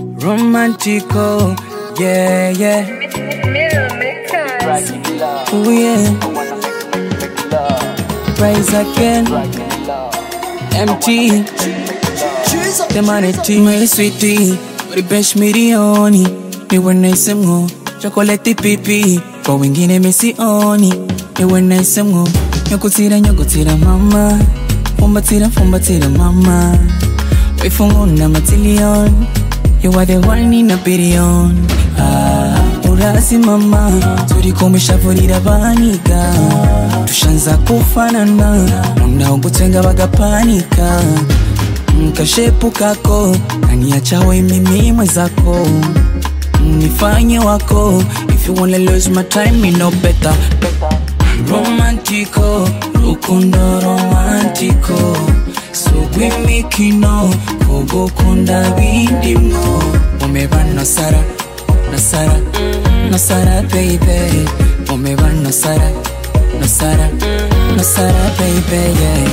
romantico, yeah, yeah. Right in love. Ooh, yeah. I wanna make, make, make love. Rise again, Right in love. MT. The manati, my sweetie. Ulibesh milioni, niwe nice mgo. Chocolate pipi, kwa wengine misioni. Niwe nice mgo. Nyokutira, nyokutira mama. Fumbatira, fumbatira mama. Wifungu na matilion. You are the one in a billion. Ah, urasi mama. Turikomeshavurira banika. Tushanza kufanana. Unaogutenga bagapanika. Nkashepu kako kaniachawe mimi mwenzako nifanye wako if you wanna lose my time me no better romantico rukundo romantico sugwimikino kugukunda bindimwo umeba nasara nasara nasara baby umeba nasara nasara nasara baby yeah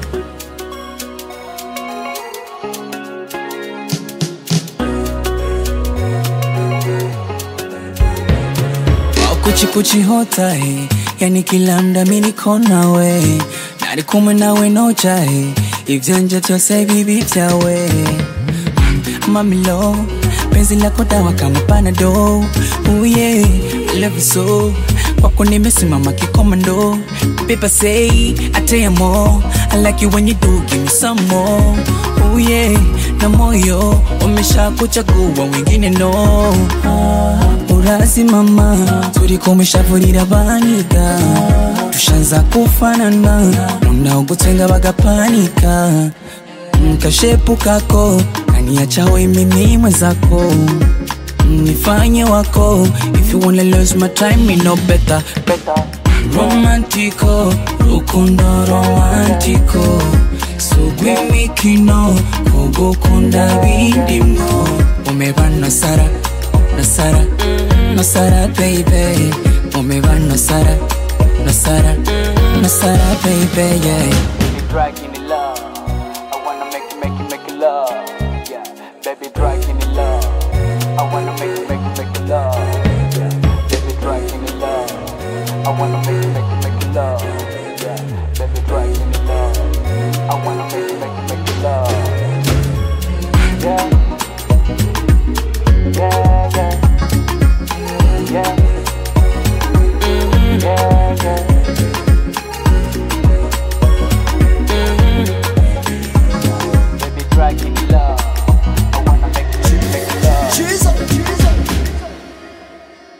kuchi kuchi hota he yani kila mda mi niko nawe nari kumwe nawe noja he ivyanje vyose bibi vyawe mamilo penzi lako dawa kama panado uye love you so kwako nimesimama kikomando People say I tell you more I like you when you do give me some more oh yeah na moyo umesha kuchagua wengine no ah, urasi mama turikomeshavurira baniga tushanza kufanana unaogutenga bagapanika nkashepu kako kaniachawe mimi mwenzako nifanye wako if you wanna lose my time me no better romantico rukundo romantico sugwimikino kugukunda bindimwo umeba nasara nasara nasara baby umeba nasara nasara nasara baby yeah Baby, drag in love. I wanna make you, make you, make you love. Yeah, baby, drag in love. I wanna make you,